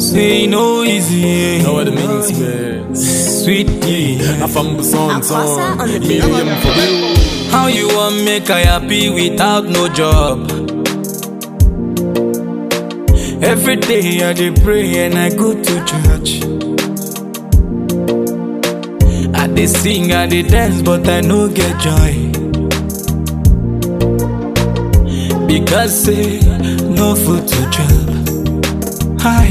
Say no easy. Know what it means, man. Sweetie. I found the song, Akwasa song. on the beat. Medium for real. How you want make I happy without no job? Every day I dey pray and I go to church. I dey sing, I dey dance, but I no get joy. Because say no food to chop. Hi.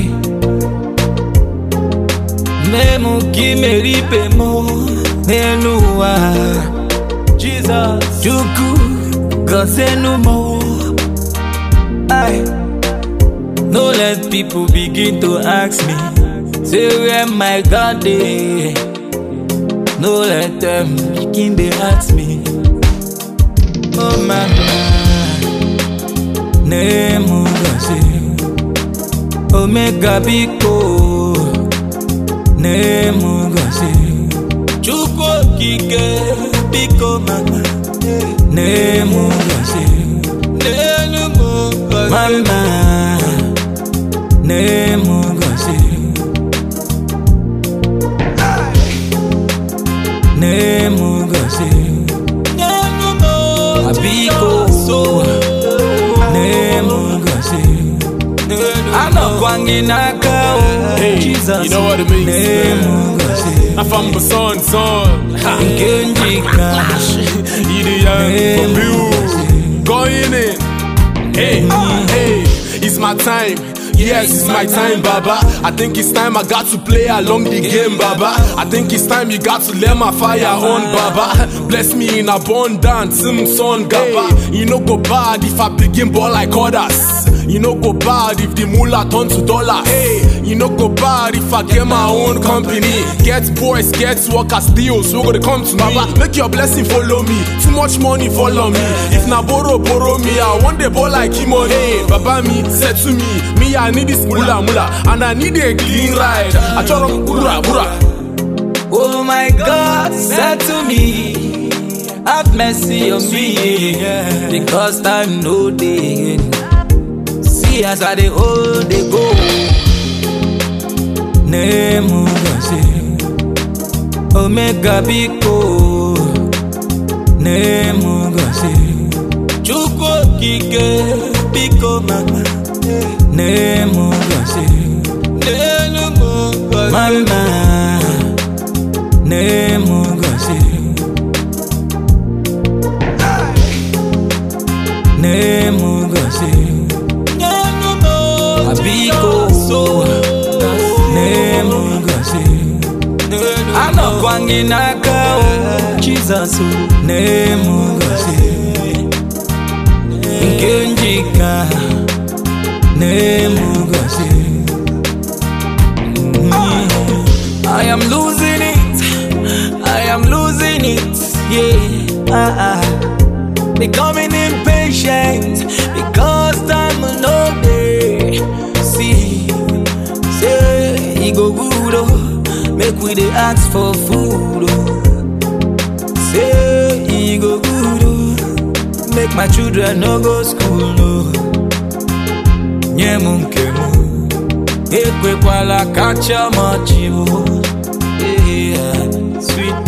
Memu kimeripe mo nenuwa. Jesus, Juku, Gosenu mo. Aye. No let people begin to ask me, say where my God dey. No let them begin to ask me. Oh mama, name Gosi, Omega Biko, name Gosi, Chukwu Okike Biko mama, name Gosi, name Gosi, mama, name Gosi. name Gosi. Abiko name Gosi. Anakwangi naka oh, Hey, Jesus. you know what it means, Name man. Gosi. I found the song, song. Ha. Ngenjika. Idiot for real. Going in. Hey, hey, it's my time. Yes, it's my time, Baba. I think it's time I got to play along the game, Baba. I think it's time you got to let my fire on, Baba. Bless me in abundance, mm, son, Gaba. You know go bad if I begin ball like others. You know go bad if the moolah turn to dollar. Hey, you know go bad if I get my own company. Get boys, get workers, deals. So gonna come to me. Baba, make your blessing follow me. Too much money follow me. If na borrow, borrow me. I want the ball like him on. Hey, Baba me, said to me, me I need this mula mula, and I need a clean ride. I try to bura bura. Oh my God, said to me, have mercy on me, because time no day. See as I dey hold dey go. Name Gosi, Omega Biko, name Gosi, Chukwu Okike Biko mama, name Gosi, name Gosi, mama. name Gosi. Name Gosi. Abiko. Name Gosi. Anakwangi naka oh, Jesus. oh. Name Gosi. Ngenjika. Name Gosi. I am losing it. I am losing it. Yeah. Ah, ah. Becoming impatient because time will no day. See, say he go good oh. Make we dey ask for food oh. Say he go good oh. Make my children no go school oh. Nye mu nke mu ekwekwala kacha machi oh. Yeah, sweet